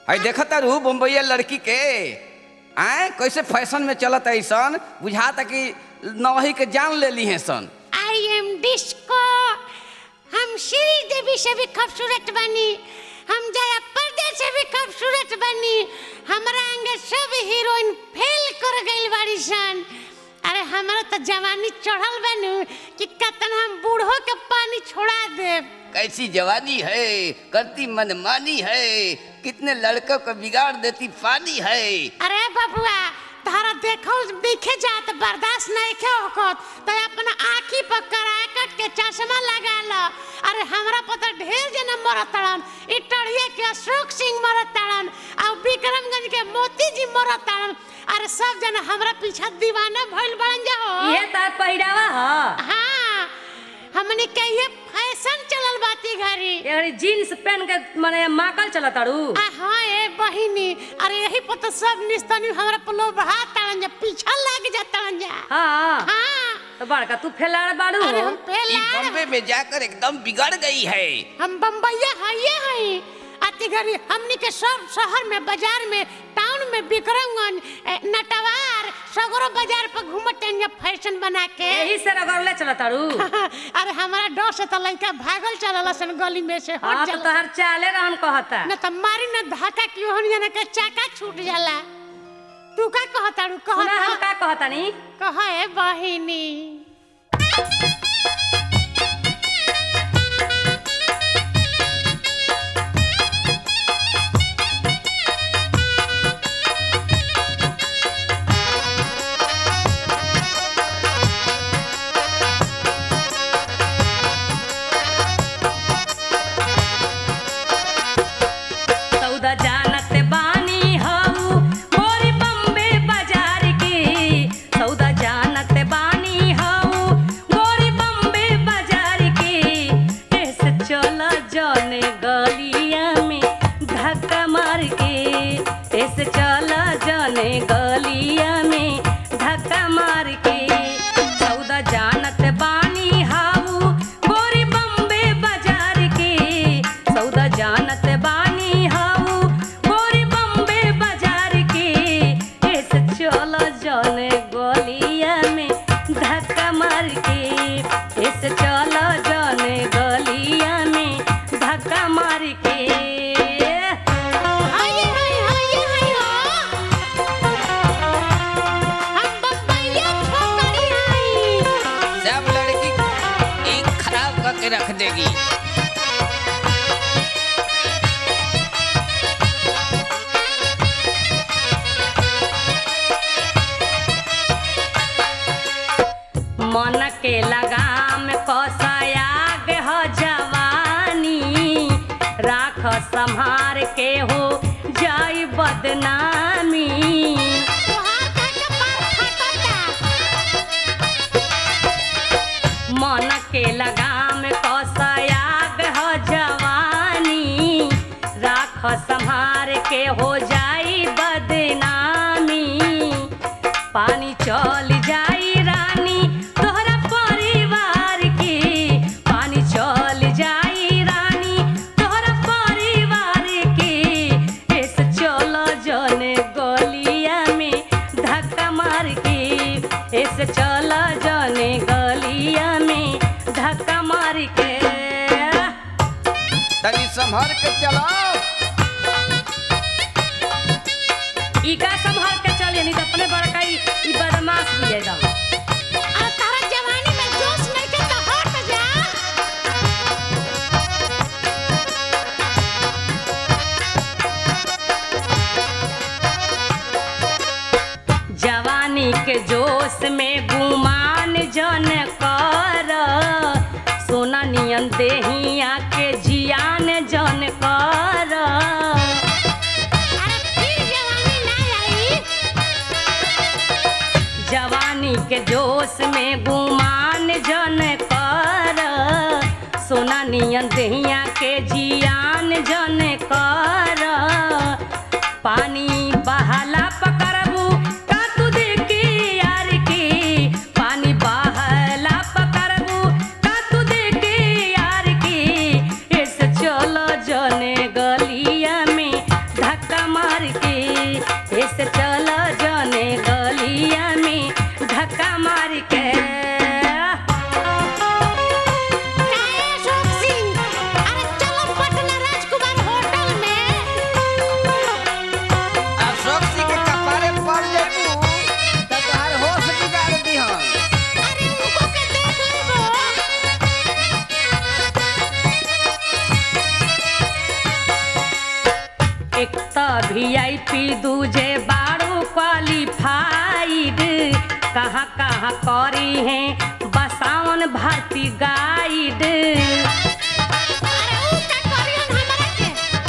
है देखता रू बम्बईया लड़की के आए कैसे फैशन में चलत ऐसन बुझाता कि नवही के जान ले ली है सन आई एम डिस्को हम श्री देवी से भी खूबसूरत बनी हम जया पर्दे से भी खूबसूरत बनी हमरा अंगे सब हीरोइन फेल कर गइल बाड़ी सन अरे हमरा तो जवानी चढ़ल बनू कि कतन हम बूढ़ो के पानी छोड़ा देब कैसी जवानी है करती मनमानी है कितने लड़कों को बिगाड़ देती पानी है अरे बबुआ तारा देखो दिखे जा तो बर्दाश्त नहीं खे होकत तो अपना आँखी पर कराकट के चश्मा लगा लो अरे हमरा पता ढेर जना मरत तड़न ई टढ़िया के अशोक सिंह मरत तड़न और विक्रमगंज के मोती जी मरत तड़न अरे सब जना हमरा पीछे दीवाना भइल बन जाओ ये तार पहिरावा ह हाँ हमने के ये फैशन चलल बाती घरी एगरी जीन्स पहन के माने माकल चलत तारू आ हाँ ए बहिनी अरे यही पर तो सब निस्तनी हमरा पलो बढ़ा तड़न जा पीछा लग जा तड़न जा हाँ हाँ तो बड़का तू फैलाड़ बाड़ू अरे हम ई पहला बॉम्बे में जाकर एकदम बिगड़ गई है हम बम्बैया हइये हई आती घड़ी हमनी के सब शहर में बाजार में टाउन में विक्रमगंज ए, नटवार सगरो बाजार पर घूमत या फैशन बना के यही से रगड़ले चलत तारू अरे हमारा डर से तो लड़का भागल चलल सन गली में से हाँ हट तो जाला तहर चाले रहन कहता न त मारी न धक्का क्यों हन जाने के चाका छूट जाला तू का कहताड़ू कह सुना हम का कहतानी कह ए बहिनी सौदा जानत बानी हऊ मोरी बम्बे बाजार की सौदा जानत बानी हऊ मोरी बम्बे बाजार की ऐसे चला जाने गलिया में धक्का मार के ऐसे चला जाने गलिया में धक्का मार के सौदा जानत बानी हाऊ गोरी बम्बे बाजार के सौदा जानत बानी हाऊ गोरी बम्बे बाजार के ऐसे चल जाने गलिया में धक्का मार के ऐसे चल जाने गलिया में धक्का मार के हाय हाय हाय हाय हो हम बम्बैया छोकरी हई सब लड़की ई खराब करके रख देगी मन के लगाम कसयाग ह जवानी राख संहार के हो जाई बदनामी तोहार का कपार फटता मन के लगाम कसयाग ह जवानी राख संहार के हो जाई बदनामी पानी चल जाई रानी तोहरा परिवार की पानी चल जाई रानी तोहरा परिवार की ऐसे चल जने गलिया में धक्का मार के ऐसे चल जने गलिया में धक्का मार के तनी संभर के चलाओ ई का संभाल के चल नहीं तो अपने बड़का ई ई बदमाश भी है एकदम अरे तारा जवानी में जोश नहीं के तो हट जा जवानी के जोश में गुमान जन कर सोना नियन देहिया के जियान जन कर अरे फिर जवानी ना आई जवानी के जोश में गुमान जन कर सोना नियन देहिया के जियान जन कर पानी बहाला पकड़बू का तू देखी यार की पानी बहाला पकड़बू का तू देखी यार की ऐसे चलो जने गलिया में धक्का त वी आई पी दूजे बारू क्वालिफाइड कहाँ कहाँ करी है बसावन भर्ती गाइड अरे ऊ का करियन हमरा के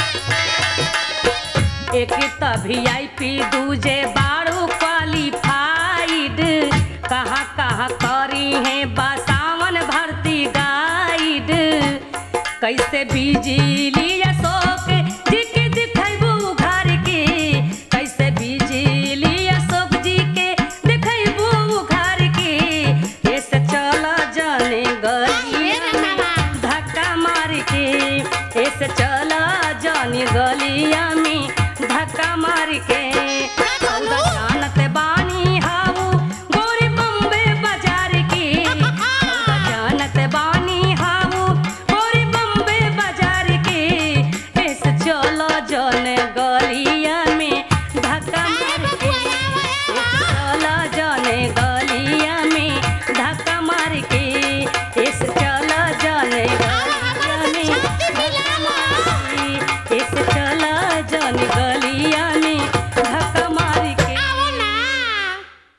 एक त वी आई पी दूजे बारू क्वालिफाइड कहाँ कहाँ करी है बसावन भर्ती गाइड कैसे बिजली अशोक जी के दिखेबू घर के कैसे बिजली अशोक जी के दिखेबू घर के ऐसे चल जाने गलिया में धक्का मार के ऐसे चला जाने गलिया में धक्का मार के